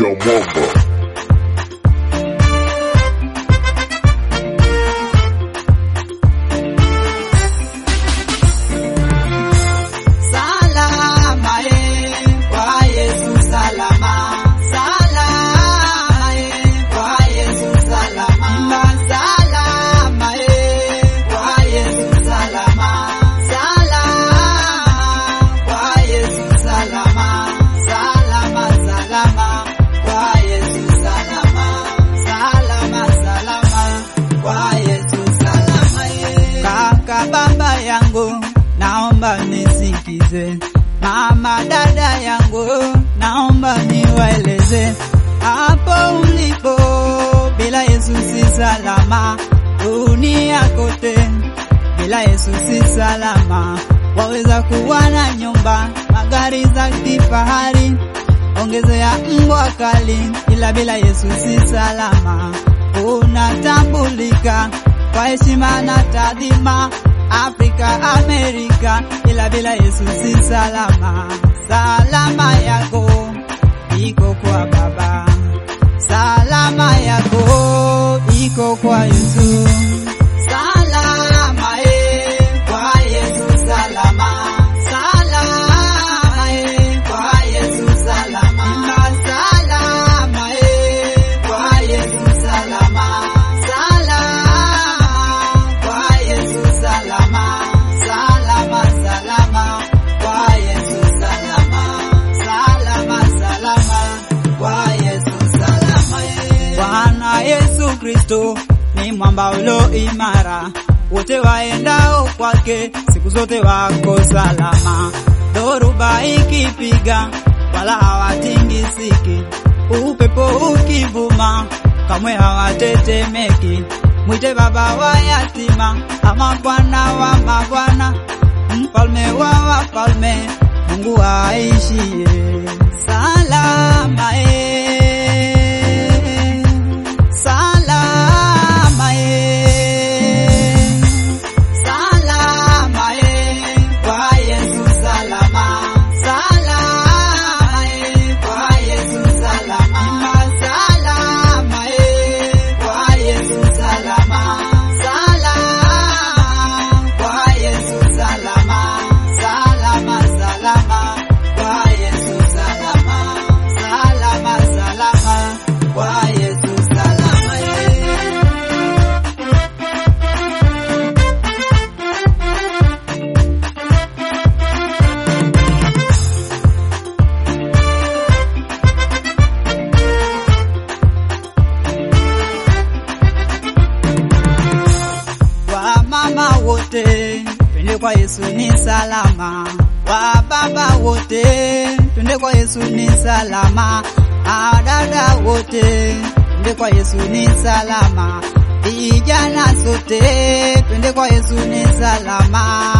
ya mwamba. Salama eh, kwa Yesu salama. Salama eh, kwa Yesu salama. Salama eh, kwa Yesu salama. Salama kwa Yesu salama. Salama salama kwa Yesu salama. Salama salama kwa Yesu salama eh. Kaka baba yangu naomba nisikize, mama dada yangu naomba niwaeleze, hapo ulipo bila Yesu si salama, dunia kote bila Yesu si salama. Waweza kuwa na nyumba, magari za kifahari, ongezea mbwa kali, ila bila Yesu si salama. Unatambulika kwa heshima na taadhima Afrika, Amerika, ila bila Yesu si salama. Salama yako iko kwa Baba, salama yako iko kwa Yesu. Salama eh, kwa Yesu salama. Salama eh, kwa Yesu salama. Salama eh, kwa Yesu salama. Salama kwa Yesu salama. Salama salama kwa Yesu salama. Salama salama kwa Yesu salama. eh. Bwana Yesu Kristo ni mwamba ulo imara, wote waendao kwake siku zote wako salama. Dhoruba ikipiga wala hawatingisiki, upepo ukivuma kamwe hawatetemeki. Mwite baba wa yatima ama bwana wa mabwana, mfalme wa wafalme, Mungu aishie salama eh. Salama eh. Salama eh. Kwa Yesu salama. Salama eh. Kwa Yesu salama. Salama eh. Kwa Yesu salama. Salama kwa Yesu salama. Salama salama kwa Yesu salama. Salama salama kwa Yesu salama eh. Wamama wote twende kwa Yesu ni salama. Wababa wote twende kwa Yesu ni salama. Adada wote twende kwa Yesu ni salama. Vijana sote twende kwa Yesu ni salama.